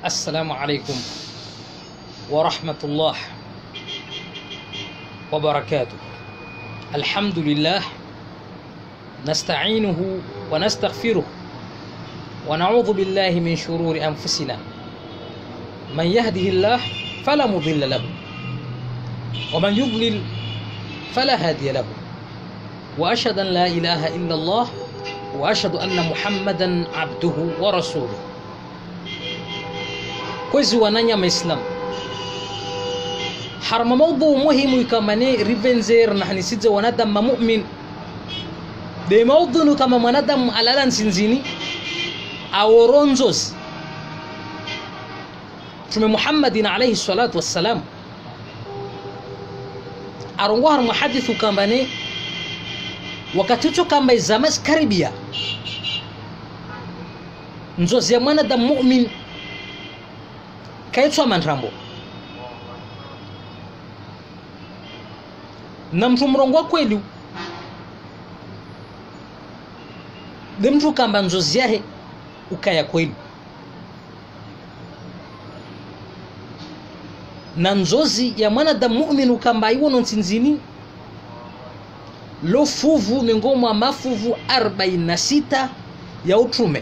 السلام عليكم ورحمة الله وبركاته الحمد لله نستعينه ونستغفره ونعوذ بالله من شرور أنفسنا من يهده الله فلا مضل له ومن يضلل فلا هادي له وأشهد أن لا إله إلا الله وأشهد أن محمدا عبده ورسوله kwezi wananya maislam harma mawdhu muhimu ikamane rivenzer na hanisidze wanadamu ma mu'min be mawdhunu kama mwanadamu alala nsinzini aworonzozi mtume muhammadin alaihi salatu wassalam arongo harma hadithu kambane wakati ucho kamba izama zikaribia nzozi ya mwanadamu mu'min kaitswa manthambo na mtu mrongo wa kweli de mtu kamba nzozi yahe ukaya kweli na nzozi ya mwanadamu mu'min ukamba iwono nsinzini lo fuvu miongoni mwa mafuvu 46 ya utume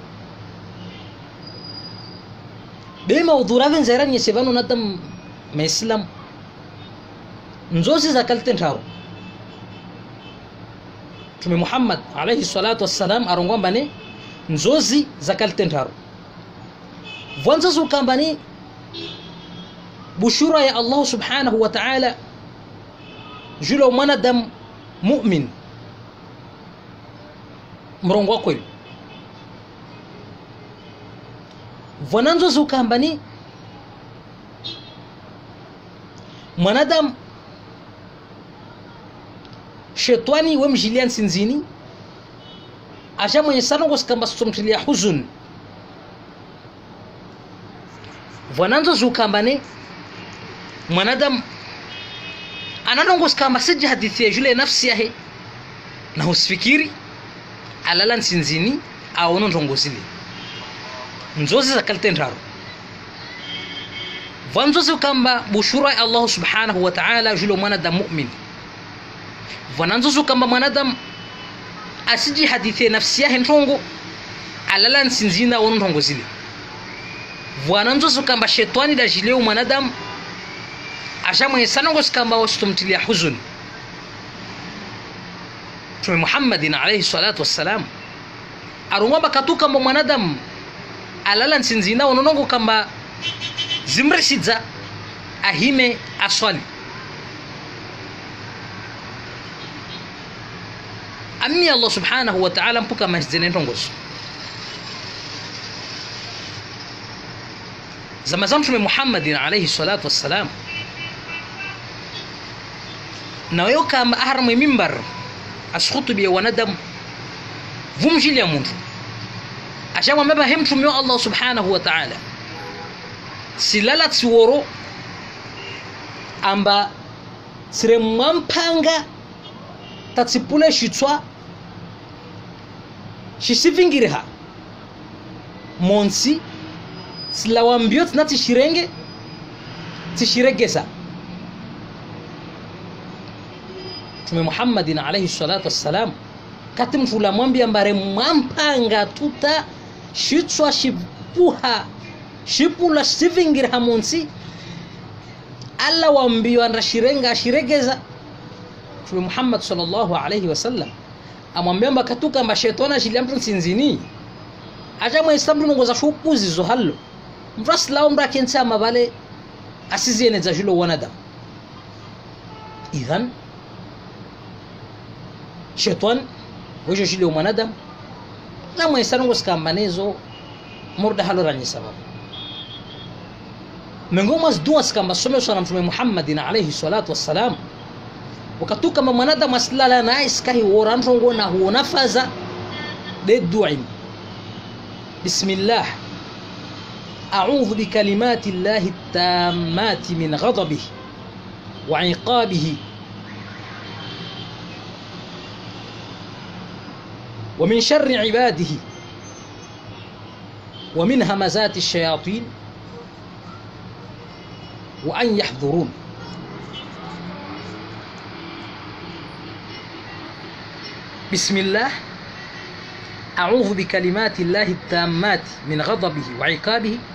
bema udhurave nzaira nyese vano nata maislamu nzozi za kalte ntharu mtume muhammad alaihi salatu wassalam arongwambane nzozi za kalte ntharu vwanzozi ukambani bushura ya allahu subhanahu wa taala julo mwanadamu mumin mrongo wa kweli vonanzo zukambani mwanadamu shetani wemjilia nsinzini aja mwenye sana ngosikamba somtilia huzun vonanzo zukambani mwanadamu ananongosikamba siji hadithi ya jule nafsi yahe na husifikiri alala nsinzini aono ndongozile nzozi za kalte ntharu vanzozi ukamba bushura ya allahu subhanahu wa taala julo mwanadamu mumin vananzozi ukamba mwanadamu asiji hadithie nafsi yahe ntongo alala nsinzina wono ntongo zile vananzozi ukamba shetani dajileu mwanadamu ashamwenye sanongosikamba wasitomtilia huzuni mtume muhammadin alaihi salatu wassalam arongwamba katukamba mwanadamu alala nsinzina unonongo kamba zimrisidza ahime aswali ammi allah subhanahu wa ta'ala mpuka mahizene ntongozo zama za mtume muhammadin alaihi salatu wassalam naweyo kamba aharamwe mimbar asikhutubia wanadamu vumjilya muntu ashamwambia he mtume wa allah subhanahu wa ta'ala silala tsiworo amba tsire mwampanga tatsipule shitswa shisivingiriha monsi tsilawambio tsina tishirenge tishiregesa mtume muhammadin alaihi salatu wassalam kati mtu ulamwambia mbare mwampanga tuta shitswa shipuha shipula sivingiriha munsi alla wambiwa ndashirenga ashiregeza mtume muhammad sallallahu alaihi wasallam amwambia mbakatuka mba shetani ashilia mtu nsinzini aja mwaisa mtu nongoza shupuzi zo hallo mtu asilawo mtu akensi amavale asizieneza julo wanadamu idhan shetani wejo shile mwanadamu na mwesanongo sikambanezo murda haloranyi sababu miongoni mwa dua sikamba someswa na mtume muhammadin alaihi salatu wassalam wakatu kama mwanadamu asilala naye sikahi wora ntongo na huona faza de duim bismillah أعوذ بكلمات الله التامات من غضبه وعقابه ومن شر عباده ومن همزات الشياطين wa an yahdhurun بسم الله أعوذ بكلمات الله التامات من غضبه وعقابه